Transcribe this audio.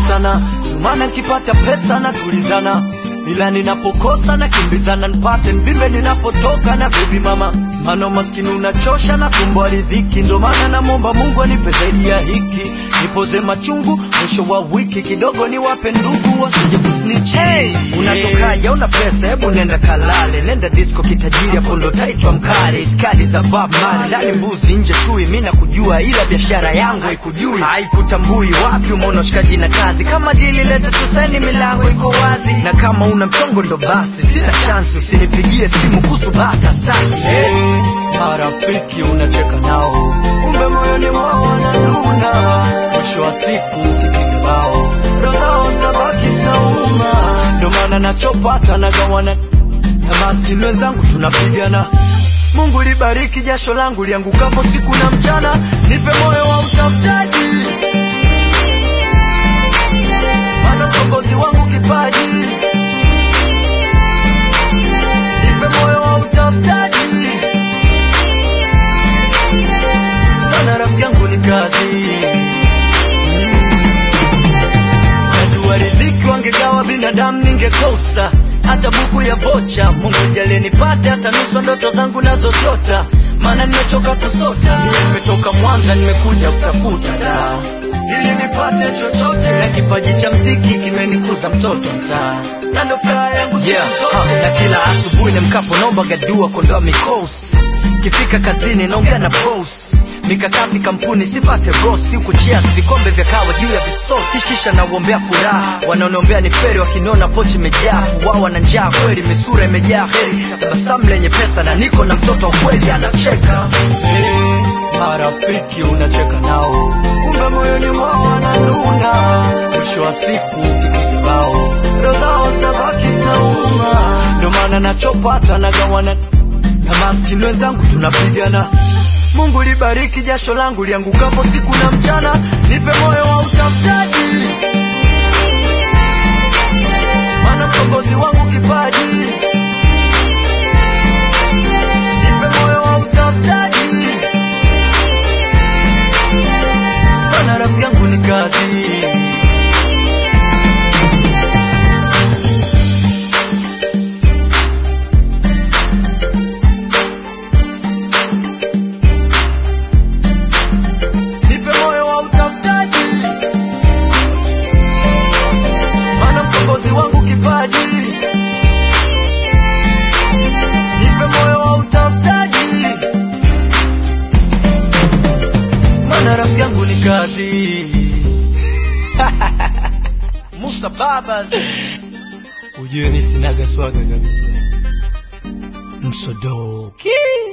sana, ndio maana nikipata pesa natulizana, ila ninapokosa nakimbizana nipate mvimbe ninapotoka na baby mama, maana maskini unachosha na tumbo aridhiki, ndio maana namwomba Mungu anipe zaidi ya hiki, nipoze machungu mwisho wa wiki kidogo, niwape ndugu wasije kusnitch. Hey, unatokaje? Una pesa? Hebu nenda kalale, nenda disco kitajiri, hapo ndo taitwa mkali. Iskali za Bob Marley, ndani mbuzi, nje chui, mimi nakujua, ila biashara yangu haikujui, haikutambui. Wapi umeona shikaji na kazi? Kama dili leta tuseni, milango iko wazi, na kama una mchongo ndo basi, sina chance, usinipigie simu kuhusu bata staki. Hey, marafiki unacheka nao, kumbe moyoni mwao wananuna. Mwisho wa siku ukipiga bao, roho zao zinabaki zinauma. Ndo maana nachopata nagawana na maskini wenzangu, tunapigana. Mungu libariki jasho langu liangukapo siku na mchana, nipe moyo wa utafutaji, maana mkombozi wangu kipaji. Nipe moyo wa utafutaji, maana rafiki yangu ni kazi. Najua riziki wangegawa binadamu ningekosa hata buku ya vocha. Mungu jalie nipate hata nusu ndoto zangu nazozota, maana nimechoka kusota. Nimetoka Mwanza nimekuja kutafuta da ili nipate chochote, na kipaji cha mziki kimenikuza mtoto mtaa, na ndo furaha yangu siku Yeah, zote. uh, na kila asubuhi nimkapo naomba gadua kuondoa mikosi kifika kazini naongea na boss mikakati kampuni sipate bosi huku cheers vikombe vya kawa juu ya visosi kisha nauombea furaha wanaoniombea ni feri wakiniona pochi imejaa fuwawa na njaa kweli misura imejaa heri tabasamu lenye pesa na niko na mtoto wa kweli anacheka Eh, marafiki unacheka nao, kumbe moyoni mwao wananuna. Mwisho wa siku ukipiga bao, roho zao zinabaki zinauma. Ndo maana nachopata nagawana na maskini wenzangu, tunapigana. Mungu libariki jasho langu liangukapo siku na mchana, nipe moyo wa utafutaji, maana mkombozi wangu kipaji Nipe moyo wa utafutaji, maana rafiki yangu ni kazi. Nipe moyo wa utafutaji, maana mkombozi wangu kipaji. Nipe moyo wa utafutaji, maana rafiki yangu ni kazi. Musa Babas, ujue mi sinaga swaga kabisa, msodoki